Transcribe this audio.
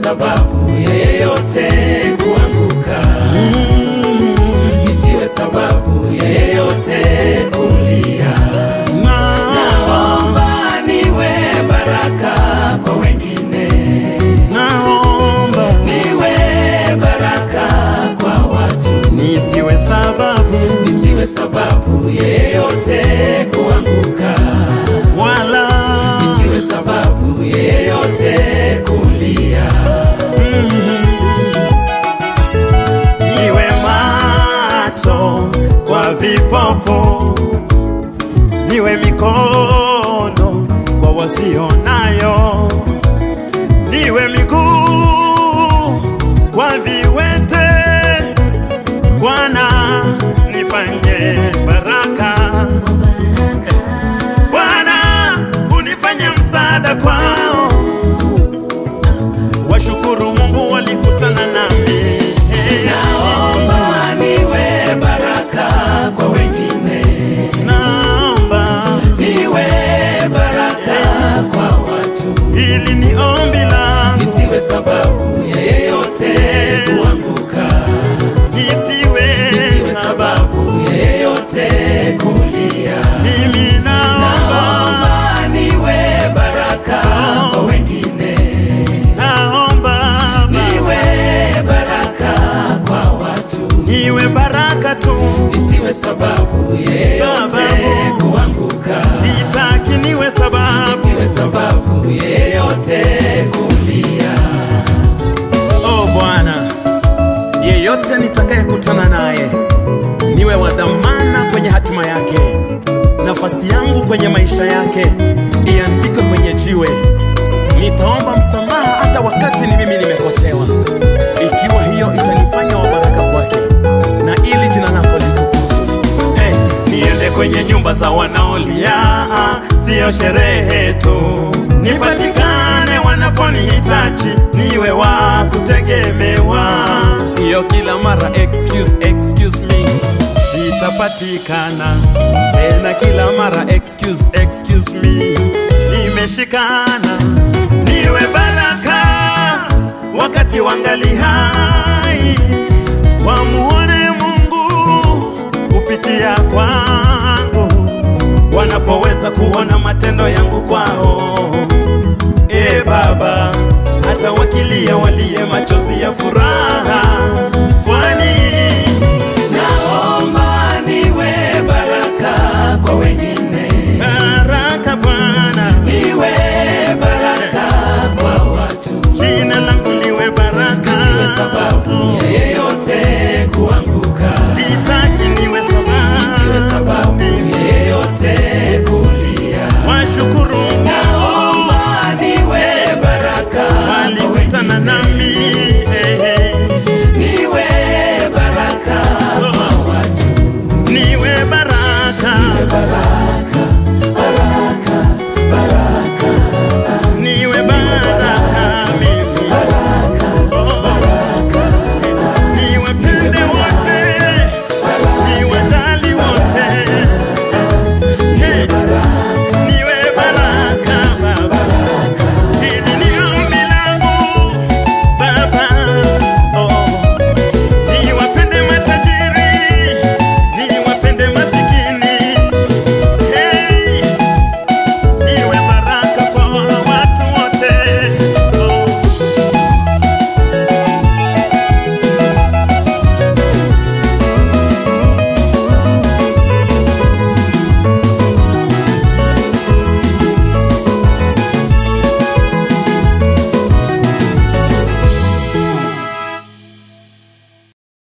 sababu yeyote kuanguka, isiwe sababu yeyote kulia. Naomba niwe baraka kwa wengine, naomba niwe baraka kwa watu, nisiwe sababu isiwe sababu yeyote kuanguka, wala isiwe sababu yeyote kulia. niwe macho kwa vipofu, niwe mikono kwa wasionayo, niwe miguu kwa viwete. Bwana nifanye baraka, Bwana unifanye msaada kwao. Washukuru Mungu walikutana nami. Naomba niwe baraka kwa wengine, Naomba niwe baraka kwa watu, hili ni ombi langu, isiwe sababu yeyote kuanguka, isiwe isiwe sababu yeyote kulia. mimi naomba, Naomba niwe baraka kwa wengine, naomba niwe baraka kwa watu, niwe baraka tu, isiwe sababu yeyote Sababu. kuanguka. sitaki niwe sababu. Isiwe sababu yeyote kulia. Oh Bwana, yeyote nitakayekutana naye niwe wa dhamana kwenye hatima yake. Nafasi yangu kwenye maisha yake iandikwe kwenye jiwe. Nitaomba msamaha hata wakati ni mimi nimekosewa, ikiwa hiyo itanifanya wa baraka kwake na ili jina lako litukuzwe. Hey, niende kwenye nyumba za wanaolia, siyo sherehe tu, nipatikane wanaponihitaji, niwe wa kutegemewa, siyo kila mara excuse, excuse me, sitapatikana tena kila mara excuse, excuse me, nimeshikana, niwe baraka wakati wangali hai, wamuone Mungu kupitia kwangu, wanapoweza kuona matendo yangu kwao. E Baba, hata wakilia walie machozi ya furaha, kwani Naomba niwe baraka kwa wengine, baraka Bwana, niwe baraka kwa watu, jina langu liwe baraka, isiwe sababu yeyote kuanguka, sitaki niwe isiwe sababu sababu, yeyote kulia. washukuru Naomba niwe baraka kwa walikutana wengine, nami